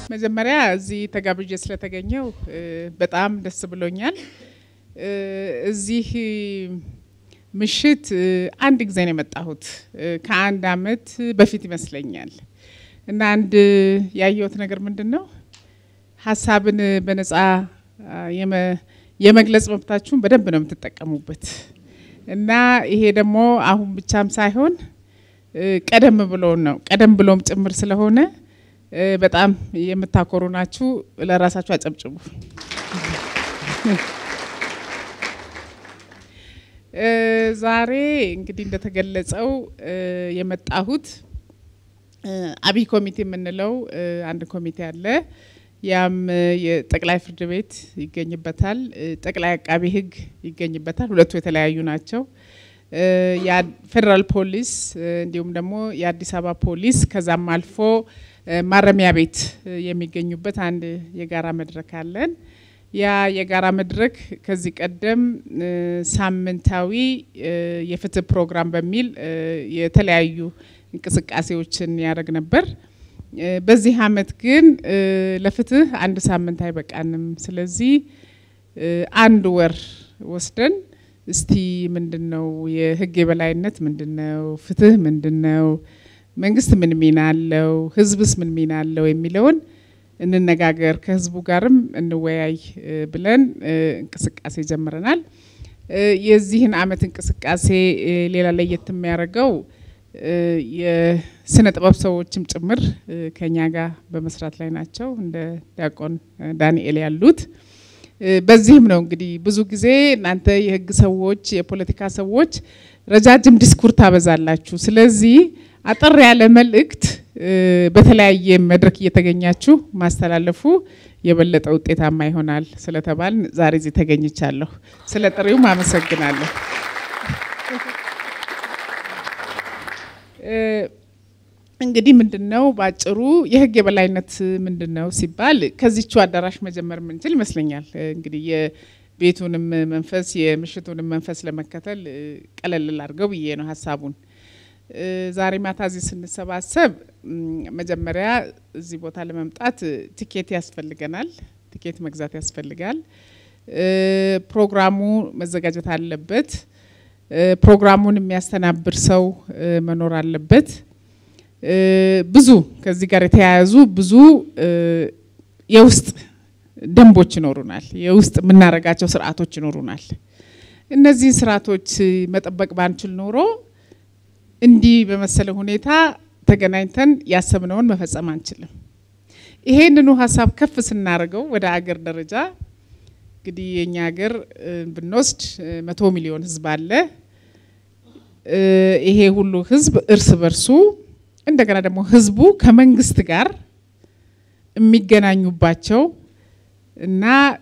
መጀመሪያ እዚህ ተጋብዤ ስለተገኘው በጣም ደስ ብሎኛል። እዚህ ምሽት አንድ ጊዜ ነው የመጣሁት ከአንድ አመት በፊት ይመስለኛል። እና አንድ ያየሁት ነገር ምንድን ነው ሀሳብን በነጻ የመግለጽ መብታችሁን በደንብ ነው የምትጠቀሙበት። እና ይሄ ደግሞ አሁን ብቻም ሳይሆን ቀደም ብሎ ነው ቀደም ብሎም ጭምር ስለሆነ በጣም የምታኮሩ ናችሁ። ለራሳችሁ አጨብጭቡ። ዛሬ እንግዲህ እንደተገለጸው የመጣሁት አብይ ኮሚቴ የምንለው አንድ ኮሚቴ አለ። ያም የጠቅላይ ፍርድ ቤት ይገኝበታል፣ ጠቅላይ አቃቢ ሕግ ይገኝበታል። ሁለቱ የተለያዩ ናቸው። የፌዴራል ፖሊስ እንዲሁም ደግሞ የአዲስ አበባ ፖሊስ ከዛም አልፎ ማረሚያ ቤት የሚገኙበት አንድ የጋራ መድረክ አለን። ያ የጋራ መድረክ ከዚህ ቀደም ሳምንታዊ የፍትህ ፕሮግራም በሚል የተለያዩ እንቅስቃሴዎችን ያደርግ ነበር። በዚህ አመት ግን ለፍትህ አንድ ሳምንት አይበቃንም። ስለዚህ አንድ ወር ወስደን እስቲ ምንድን ነው የህግ የበላይነት ምንድን ነው፣ ፍትህ ምንድን ነው፣ መንግስት ምን ሚና አለው፣ ህዝብስ ምን ሚና አለው የሚለውን እንነጋገር፣ ከህዝቡ ጋርም እንወያይ ብለን እንቅስቃሴ ጀምረናል። የዚህን አመት እንቅስቃሴ ሌላ ለየት የሚያደርገው የስነ ጥበብ ሰዎችም ጭምር ከኛ ጋር በመስራት ላይ ናቸው፣ እንደ ዲያቆን ዳንኤል ያሉት። በዚህም ነው እንግዲህ ብዙ ጊዜ እናንተ የህግ ሰዎች፣ የፖለቲካ ሰዎች ረጃጅም ዲስኩር ታበዛላችሁ። ስለዚህ አጠር ያለ መልእክት በተለያየ መድረክ እየተገኛችሁ ማስተላለፉ የበለጠ ውጤታማ ይሆናል ስለተባል ዛሬ እዚህ ተገኝቻለሁ። ስለ ጥሪውም አመሰግናለሁ። እንግዲህ ምንድን ነው በአጭሩ የህግ የበላይነት ምንድን ነው ሲባል ከዚቹ አዳራሽ መጀመር የምንችል ይመስለኛል። እንግዲህ የቤቱንም መንፈስ የምሽቱንም መንፈስ ለመከተል ቀለል አድርገው ብዬ ነው ሀሳቡን። ዛሬ ማታ እዚህ ስንሰባሰብ መጀመሪያ እዚህ ቦታ ለመምጣት ቲኬት ያስፈልገናል። ቲኬት መግዛት ያስፈልጋል። ፕሮግራሙ መዘጋጀት አለበት። ፕሮግራሙን የሚያስተናብር ሰው መኖር አለበት። ብዙ ከዚህ ጋር የተያያዙ ብዙ የውስጥ ደንቦች ይኖሩናል። የውስጥ የምናደርጋቸው ስርዓቶች ይኖሩናል። እነዚህን ስርዓቶች መጠበቅ ባንችል ኖሮ እንዲህ በመሰለ ሁኔታ ተገናኝተን ያሰብነውን መፈጸም አንችልም። ይሄንኑ ሀሳብ ከፍ ስናደርገው ወደ አገር ደረጃ እንግዲህ የኛ ሀገር ብንወስድ መቶ ሚሊዮን ህዝብ አለ። ይሄ ሁሉ ህዝብ እርስ በርሱ እንደገና ደግሞ ህዝቡ ከመንግስት ጋር የሚገናኙባቸው እና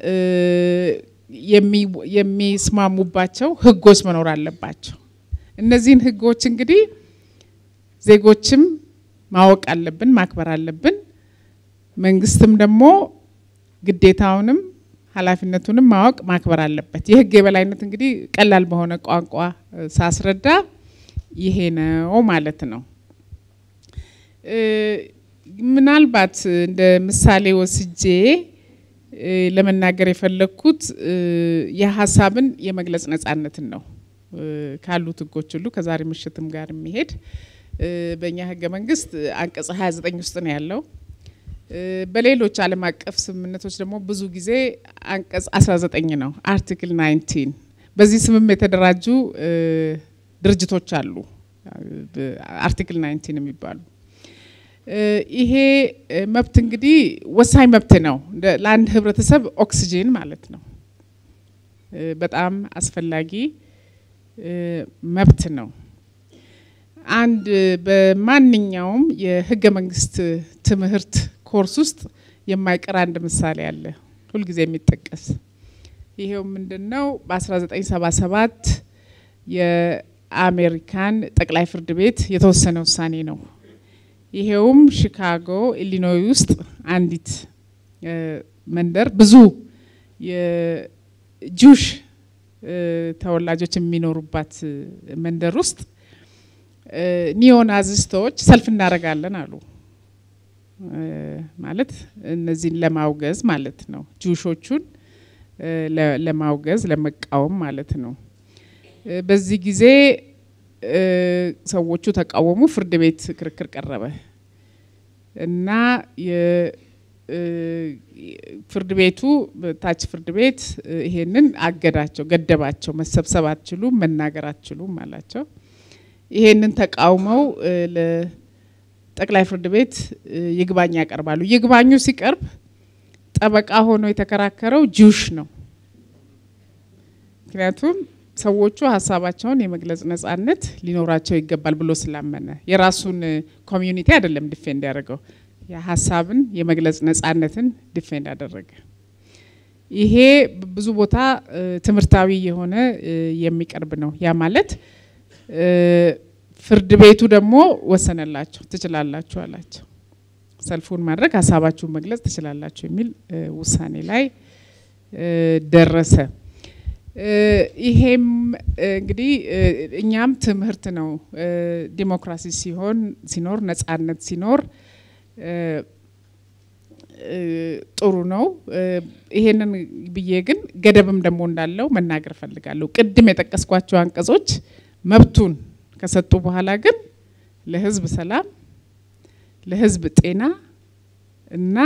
የሚስማሙባቸው ህጎች መኖር አለባቸው። እነዚህን ህጎች እንግዲህ ዜጎችም ማወቅ አለብን፣ ማክበር አለብን። መንግስትም ደግሞ ግዴታውንም ኃላፊነቱንም ማወቅ ማክበር አለበት። የህግ የበላይነት እንግዲህ ቀላል በሆነ ቋንቋ ሳስረዳ ይሄ ነው ማለት ነው። ምናልባት እንደ ምሳሌ ወስጄ ለመናገር የፈለግኩት የሀሳብን የመግለጽ ነጻነትን ነው። ካሉት ህጎች ሁሉ ከዛሬ ምሽትም ጋር የሚሄድ በእኛ ህገ መንግስት አንቀጽ 29 ውስጥ ነው ያለው። በሌሎች ዓለም አቀፍ ስምምነቶች ደግሞ ብዙ ጊዜ አንቀጽ 19 ነው፣ አርቲክል 19። በዚህ ስምም የተደራጁ ድርጅቶች አሉ፣ አርቲክል 19 የሚባሉ ይሄ መብት እንግዲህ ወሳኝ መብት ነው። ለአንድ ህብረተሰብ ኦክሲጂን ማለት ነው። በጣም አስፈላጊ መብት ነው። አንድ በማንኛውም የህገ መንግስት ትምህርት ኮርስ ውስጥ የማይቀር አንድ ምሳሌ አለ፣ ሁልጊዜ የሚጠቀስ ይሄው ምንድን ነው? በ1977 የአሜሪካን ጠቅላይ ፍርድ ቤት የተወሰነ ውሳኔ ነው። ይሄውም ሺካጎ ኢሊኖይ ውስጥ አንዲት መንደር ብዙ የጁሽ ተወላጆች የሚኖሩባት መንደር ውስጥ ኒዮናዚስቶች ሰልፍ እናደርጋለን አሉ። ማለት እነዚህን ለማውገዝ ማለት ነው። ጁሾቹን ለማውገዝ ለመቃወም ማለት ነው። በዚህ ጊዜ ሰዎቹ ተቃወሙ። ፍርድ ቤት ክርክር ቀረበ እና ፍርድ ቤቱ ታች ፍርድ ቤት ይሄንን አገዳቸው፣ ገደባቸው። መሰብሰብ አትችሉም፣ መናገር አትችሉም አላቸው። ይሄንን ተቃውመው ለጠቅላይ ፍርድ ቤት ይግባኝ ያቀርባሉ። ይግባኙ ሲቀርብ ጠበቃ ሆኖ የተከራከረው ጁሽ ነው። ምክንያቱም ሰዎቹ ሀሳባቸውን የመግለጽ ነጻነት ሊኖራቸው ይገባል ብሎ ስላመነ የራሱን ኮሚዩኒቲ አይደለም ዲፌንድ ያደረገው የሀሳብን የመግለጽ ነጻነትን ዲፌንድ አደረገ። ይሄ ብዙ ቦታ ትምህርታዊ የሆነ የሚቀርብ ነው። ያ ማለት ፍርድ ቤቱ ደግሞ ወሰነላቸው፣ ትችላላችሁ አላቸው። ሰልፉን ማድረግ ሀሳባችሁን መግለጽ ትችላላችሁ የሚል ውሳኔ ላይ ደረሰ። ይሄም እንግዲህ እኛም ትምህርት ነው። ዲሞክራሲ ሲሆን ሲኖር ነጻነት ሲኖር ጥሩ ነው። ይሄንን ብዬ ግን ገደብም ደግሞ እንዳለው መናገር እፈልጋለሁ። ቅድም የጠቀስኳቸው አንቀጾች መብቱን ከሰጡ በኋላ ግን ለሕዝብ ሰላም፣ ለሕዝብ ጤና እና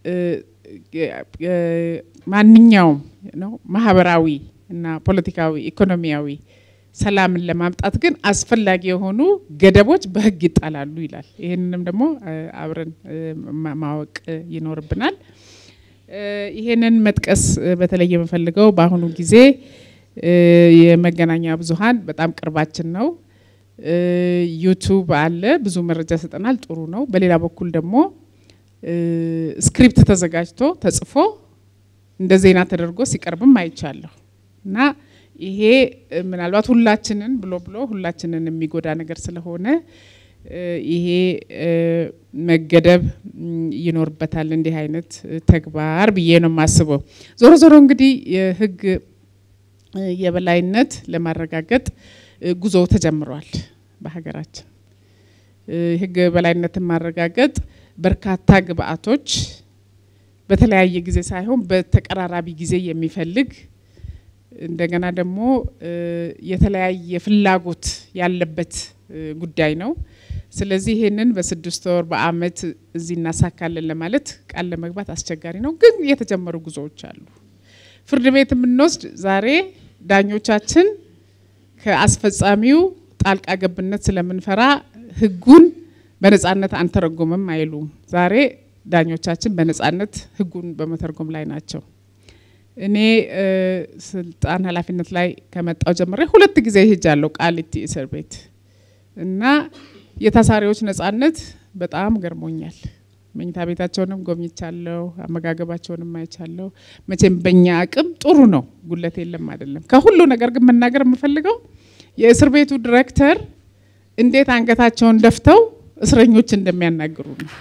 ማንኛውም ነው ማህበራዊ እና ፖለቲካዊ ኢኮኖሚያዊ ሰላምን ለማምጣት ግን አስፈላጊ የሆኑ ገደቦች በህግ ይጣላሉ ይላል። ይህንንም ደግሞ አብረን ማወቅ ይኖርብናል። ይህንን መጥቀስ በተለይ የምፈልገው በአሁኑ ጊዜ የመገናኛ ብዙኃን በጣም ቅርባችን ነው። ዩቱብ አለ፣ ብዙ መረጃ ይሰጠናል፣ ጥሩ ነው። በሌላ በኩል ደግሞ ስክሪፕት ተዘጋጅቶ ተጽፎ እንደ ዜና ተደርጎ ሲቀርብም አይቻለሁ እና ይሄ ምናልባት ሁላችንን ብሎ ብሎ ሁላችንን የሚጎዳ ነገር ስለሆነ ይሄ መገደብ ይኖርበታል እንዲህ አይነት ተግባር ብዬ ነው የማስበው። ዞሮ ዞሮ እንግዲህ የህግ የበላይነት ለማረጋገጥ ጉዞ ተጀምሯል በሀገራችን። የህግ የበላይነትን ማረጋገጥ በርካታ ግብአቶች በተለያየ ጊዜ ሳይሆን በተቀራራቢ ጊዜ የሚፈልግ እንደገና ደግሞ የተለያየ ፍላጎት ያለበት ጉዳይ ነው። ስለዚህ ይሄንን በስድስት ወር በአመት እዚህ እናሳካለን ለማለት ቃል ለመግባት አስቸጋሪ ነው። ግን የተጀመሩ ጉዞዎች አሉ። ፍርድ ቤት የምንወስድ ዛሬ ዳኞቻችን ከአስፈጻሚው ጣልቃ ገብነት ስለምንፈራ ህጉን በነጻነት አንተረጎምም አይሉም። ዛሬ ዳኞቻችን በነጻነት ህጉን በመተርጎም ላይ ናቸው። እኔ ስልጣን ኃላፊነት ላይ ከመጣው ጀምሬ ሁለት ጊዜ ሄጃለሁ ቃሊቲ እስር ቤት እና የታሳሪዎች ነጻነት በጣም ገርሞኛል። መኝታ ቤታቸውንም ጎብኝቻለሁ፣ አመጋገባቸውንም አይቻለሁ። መቼም በእኛ አቅም ጥሩ ነው፣ ጉለት የለም አይደለም። ከሁሉ ነገር ግን መናገር የምፈልገው የእስር ቤቱ ዲሬክተር እንዴት አንገታቸውን ደፍተው እስረኞች እንደሚያናግሩ ነው።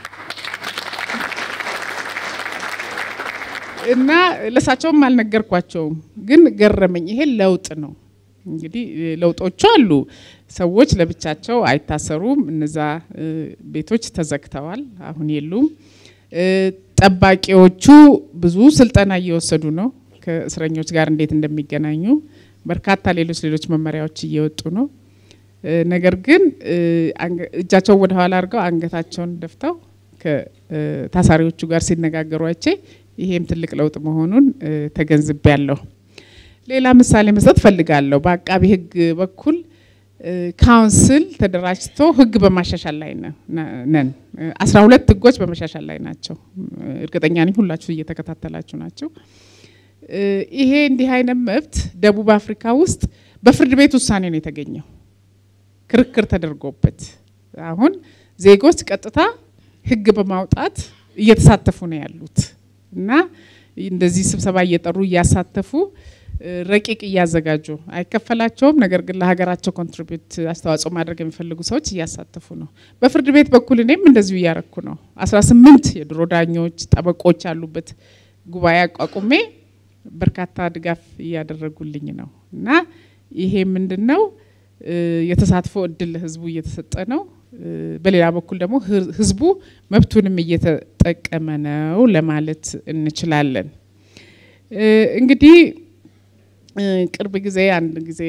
እና ለእሳቸውም አልነገርኳቸውም፣ ግን ገረመኝ። ይሄ ለውጥ ነው። እንግዲህ ለውጦቹ አሉ። ሰዎች ለብቻቸው አይታሰሩም። እነዛ ቤቶች ተዘግተዋል፣ አሁን የሉም። ጠባቂዎቹ ብዙ ስልጠና እየወሰዱ ነው፣ ከእስረኞች ጋር እንዴት እንደሚገናኙ። በርካታ ሌሎች ሌሎች መመሪያዎች እየወጡ ነው። ነገር ግን እጃቸውን ወደ ኋላ አድርገው አንገታቸውን ደፍተው ከታሳሪዎቹ ጋር ሲነጋገሩ አይቼ ይሄም ትልቅ ለውጥ መሆኑን ተገንዝቤያለሁ። ሌላ ምሳሌ መስጠት ፈልጋለሁ። በአቃቢ ሕግ በኩል ካውንስል ተደራጅቶ ሕግ በማሻሻል ላይ ነን። አስራ ሁለት ሕጎች በመሻሻል ላይ ናቸው። እርግጠኛ ነኝ ሁላችሁ እየተከታተላችሁ ናቸው። ይሄ እንዲህ አይነት መብት ደቡብ አፍሪካ ውስጥ በፍርድ ቤት ውሳኔ ነው የተገኘው፣ ክርክር ተደርጎበት አሁን ዜጎች ቀጥታ ሕግ በማውጣት እየተሳተፉ ነው ያሉት እና እንደዚህ ስብሰባ እየጠሩ እያሳተፉ ረቂቅ እያዘጋጁ አይከፈላቸውም። ነገር ግን ለሀገራቸው ኮንትሪቢዩት አስተዋጽኦ ማድረግ የሚፈልጉ ሰዎች እያሳተፉ ነው። በፍርድ ቤት በኩል እኔም እንደዚሁ እያረኩ ነው። አስራ ስምንት የድሮ ዳኞች ጠበቆች ያሉበት ጉባኤ አቋቁሜ በርካታ ድጋፍ እያደረጉልኝ ነው እና ይሄ ምንድን ነው የተሳትፎ እድል ለህዝቡ እየተሰጠ ነው። በሌላ በኩል ደግሞ ህዝቡ መብቱንም እየተጠቀመ ነው ለማለት እንችላለን። እንግዲህ ቅርብ ጊዜ አንድ ጊዜ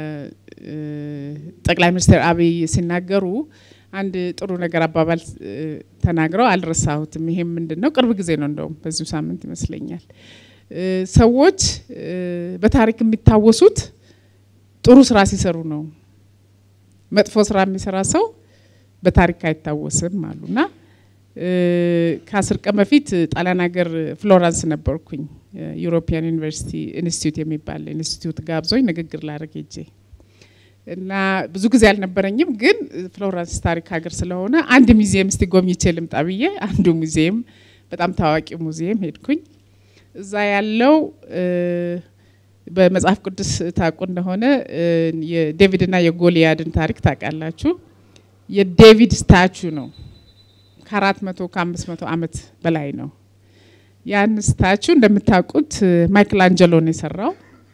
ጠቅላይ ሚኒስትር አብይ ሲናገሩ አንድ ጥሩ ነገር አባባል ተናግረው አልረሳሁትም። ይሄም ምንድን ነው? ቅርብ ጊዜ ነው እንደውም በዚሁ ሳምንት ይመስለኛል። ሰዎች በታሪክ የሚታወሱት ጥሩ ስራ ሲሰሩ ነው። መጥፎ ስራ የሚሰራ ሰው በታሪክ አይታወስም አሉና ከአስር ቀን በፊት ጣሊያን ሀገር ፍሎራንስ ነበርኩኝ። ዩሮፒያን ዩኒቨርሲቲ ኢንስቲትዩት የሚባል ኢንስቲትዩት ጋብዞኝ ንግግር ላደርግ ሄጄ እና ብዙ ጊዜ አልነበረኝም፣ ግን ፍሎረንስ ታሪክ ሀገር ስለሆነ አንድ ሙዚየም እስቲ ጎብኝቼ ልምጣ ብዬ አንዱ ሙዚየም በጣም ታዋቂ ሙዚየም ሄድኩኝ። እዛ ያለው በመጽሐፍ ቅዱስ ታውቁ እንደሆነ የዴቪድና የጎልያድን ታሪክ ታውቃላችሁ። የዴቪድ ስታቹ ነው። ከአራት መቶ ከአምስት መቶ ዓመት በላይ ነው። ያን ስታቹ እንደምታውቁት ማይክል አንጀሎ ነው የሰራው።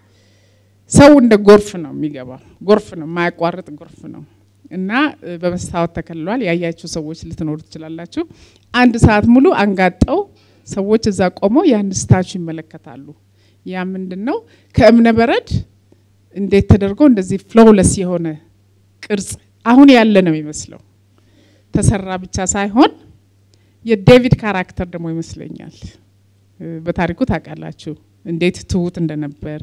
ሰው እንደ ጎርፍ ነው የሚገባው። ጎርፍ ነው፣ የማያቋርጥ ጎርፍ ነው እና በመስታወት ተከልሏል። ያያችሁ ሰዎች ልትኖሩ ትችላላችሁ። አንድ ሰዓት ሙሉ አንጋጠው ሰዎች እዛ ቆመው ያን ስታቹ ይመለከታሉ። ያ ምንድን ነው? ከእብነ በረድ እንዴት ተደርጎ እንደዚህ ፍሎውለስ የሆነ ቅርጽ አሁን ያለ ነው የሚመስለው። ተሰራ ብቻ ሳይሆን የዴቪድ ካራክተር ደግሞ ይመስለኛል። በታሪኩ ታውቃላችሁ እንዴት ትሁት እንደነበር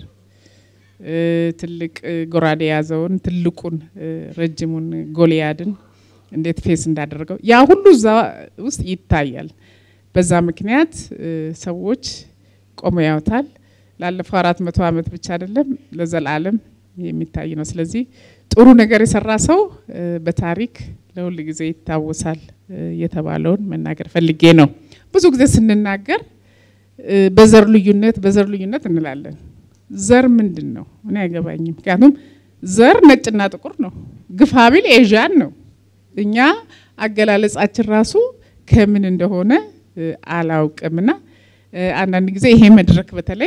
ትልቅ ጎራዴ የያዘውን ትልቁን ረጅሙን ጎልያድን እንዴት ፌስ እንዳደረገው ያ ሁሉ እዛ ውስጥ ይታያል። በዛ ምክንያት ሰዎች ቆመው ያውታል። ላለፈው አራት መቶ ዓመት ብቻ አይደለም ለዘላለም የሚታይ ነው። ስለዚህ ጥሩ ነገር የሰራ ሰው በታሪክ ለሁል ጊዜ ይታወሳል የተባለውን መናገር ፈልጌ ነው። ብዙ ጊዜ ስንናገር በዘር ልዩነት በዘር ልዩነት እንላለን። ዘር ምንድን ነው? እኔ አይገባኝም። ምክንያቱም ዘር ነጭና ጥቁር ነው፣ ግፋቢል ኤዥያን ነው። እኛ አገላለጻችን ራሱ ከምን እንደሆነ አላውቅምና አንዳንድ ጊዜ ይሄ መድረክ በተለይ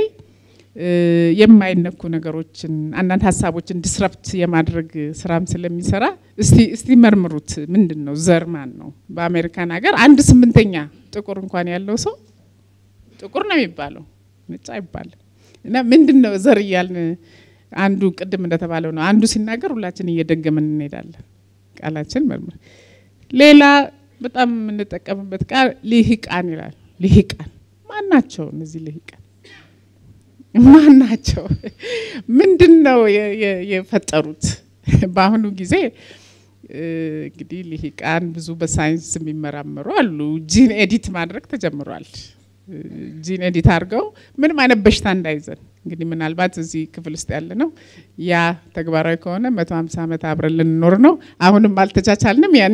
የማይነኩ ነገሮችን አንዳንድ ሀሳቦችን ዲስረፕት የማድረግ ስራም ስለሚሰራ እስቲ እስቲ መርምሩት። ምንድን ነው ዘር ማን ነው? በአሜሪካን ሀገር አንድ ስምንተኛ ጥቁር እንኳን ያለው ሰው ጥቁር ነው የሚባለው፣ ነጭ አይባልም። እና ምንድን ነው ዘር እያልን አንዱ ቅድም እንደተባለው ነው። አንዱ ሲናገር ሁላችን እየደገምን እንሄዳለን። ቃላችን መርምር። ሌላ በጣም የምንጠቀምበት ቃል ልሂቃን ይላል። ልሂቃን ማን ናቸው እነዚህ ልሂቃን? ማን ናቸው? ምንድን ነው የፈጠሩት? በአሁኑ ጊዜ እንግዲህ ልሂቃን ብዙ በሳይንስ የሚመራመሩ አሉ። ጂን ኤዲት ማድረግ ተጀምሯል። ጂን ኤዲት አድርገው ምንም አይነት በሽታ እንዳይዘን እንግዲህ ምናልባት እዚህ ክፍል ውስጥ ያለ ነው ያ ተግባራዊ ከሆነ መቶ ሀምሳ ዓመት አብረን ልንኖር ነው። አሁንም አልተቻቻልንም። ያን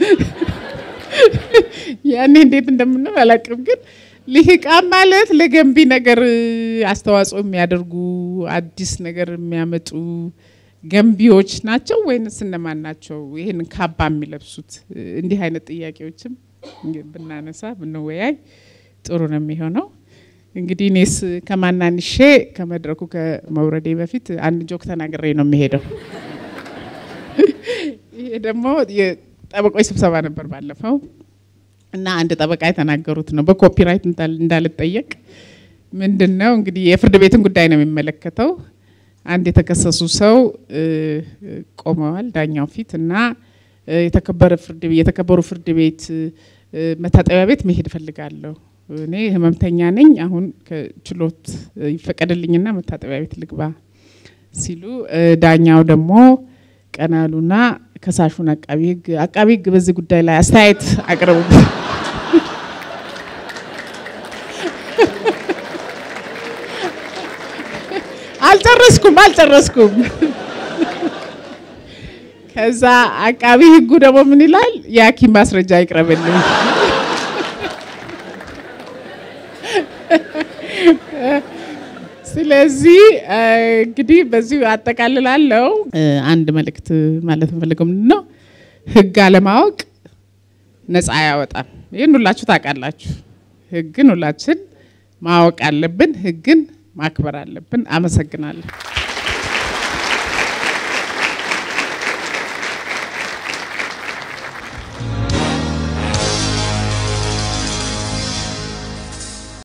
ያኔ እንዴት እንደምንል አላውቅም ግን ልሂቃን ማለት ለገንቢ ነገር አስተዋጽኦ የሚያደርጉ አዲስ ነገር የሚያመጡ ገንቢዎች ናቸው ወይንስ እነማን ናቸው? ይህን ካባ የሚለብሱት እንዲህ አይነት ጥያቄዎችም ብናነሳ ብንወያይ ጥሩ ነው የሚሆነው። እንግዲህ እኔስ ከማናንሼ ከመድረኩ ከመውረዴ በፊት አንድ ጆክ ተናግሬ ነው የሚሄደው። ይሄ ደግሞ የጠበቆች ስብሰባ ነበር ባለፈው እና አንድ ጠበቃ የተናገሩት ነው። በኮፒራይት እንዳልጠየቅ ምንድን ነው እንግዲህ የፍርድ ቤትን ጉዳይ ነው የሚመለከተው። አንድ የተከሰሱ ሰው ቆመዋል ዳኛው ፊት እና የተከበረ ፍርድ ቤት የተከበሩ ፍርድ ቤት መታጠቢያ ቤት መሄድ እፈልጋለሁ እኔ ህመምተኛ ነኝ። አሁን ከችሎት ይፈቀድልኝና መታጠቢያ ቤት ልግባ ሲሉ ዳኛው ደግሞ ቀናሉና ከሳሹን አቃቢ ህግ አቃቢ ህግ በዚህ ጉዳይ ላይ አስተያየት አቅርቡ አልጨረስኩም አልጨረስኩም። ከዛ አቃቢ ህጉ ደግሞ ምን ይላል? የሐኪም ማስረጃ ይቅረብልኝ። ስለዚህ እንግዲህ በዚሁ አጠቃልላለው። አንድ መልእክት ማለት እንፈልገው ምንድን ነው፣ ህግ አለማወቅ ነፃ አያወጣም። ይህን ሁላችሁ ታውቃላችሁ። ህግን ሁላችን ማወቅ አለብን። ህግን ማክበር አለብን። አመሰግናለሁ።